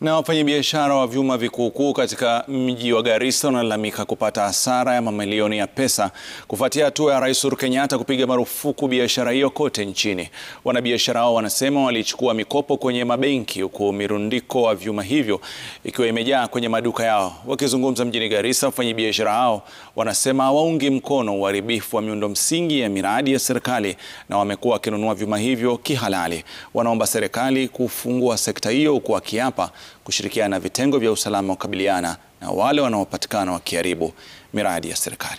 Na wafanyabiashara wa vyuma vikuukuu katika mji wa Garissa wanalalamika kupata hasara ya mamilioni ya pesa kufuatia hatua ya Rais Uhuru Kenyatta kupiga marufuku biashara hiyo kote nchini. Wanabiashara hao wanasema walichukua mikopo kwenye mabenki huku mirundiko wa vyuma hivyo ikiwa imejaa kwenye maduka yao. Wakizungumza mjini Garissa, wafanyabiashara hao wanasema hawaungi mkono uharibifu wa miundo msingi ya miradi ya serikali na wamekuwa wakinunua vyuma hivyo kihalali. Wanaomba serikali kufungua sekta hiyo huku wakiapa kushirikiana na vitengo vya usalama kukabiliana na wale wanaopatikana wakiharibu miradi ya serikali.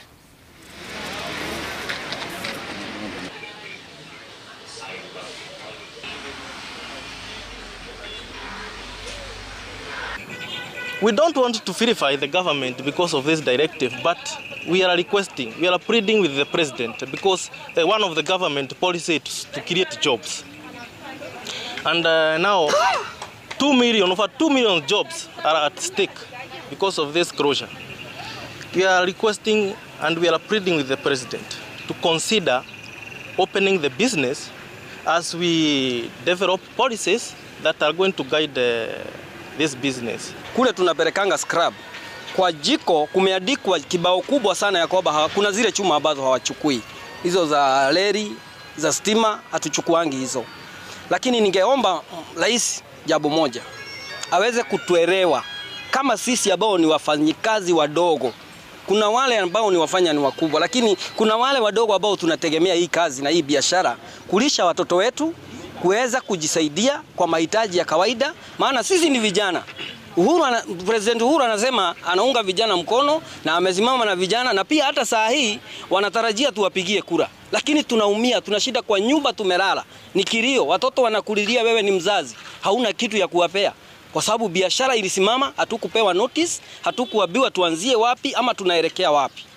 We don't want to vilify the government because of this directive, but we are requesting, we are pleading with the president because uh, one of the government policy is to create jobs. And uh, now, 2 million, over 2 million jobs are at stake because of this closure. We are requesting and we are pleading with the president to consider opening the business as we develop policies that are going to guide uh, this business. Kule tunapelekanga scrap kwa jiko, kumeandikwa kibao kubwa sana ya kwamba kuna zile chuma ambazo hawachukui hizo za leri za stima, hatuchukuangi hizo. Lakini ningeomba rais jambo moja, aweze kutuelewa kama sisi ambao ni wafanyikazi wadogo. Kuna wale ambao ni wafanya ni wakubwa, lakini kuna wale wadogo ambao tunategemea hii kazi na hii biashara kulisha watoto wetu, kuweza kujisaidia kwa mahitaji ya kawaida, maana sisi ni vijana. Uhuru ana, President Uhuru anasema anaunga vijana mkono na amesimama na vijana, na pia hata saa hii wanatarajia tuwapigie kura, lakini tunaumia, tuna shida kwa nyumba, tumelala, ni kilio, watoto wanakulilia, wewe ni mzazi, hauna kitu ya kuwapea kwa sababu biashara ilisimama, hatukupewa notice, hatukuambiwa tuanzie wapi ama tunaelekea wapi.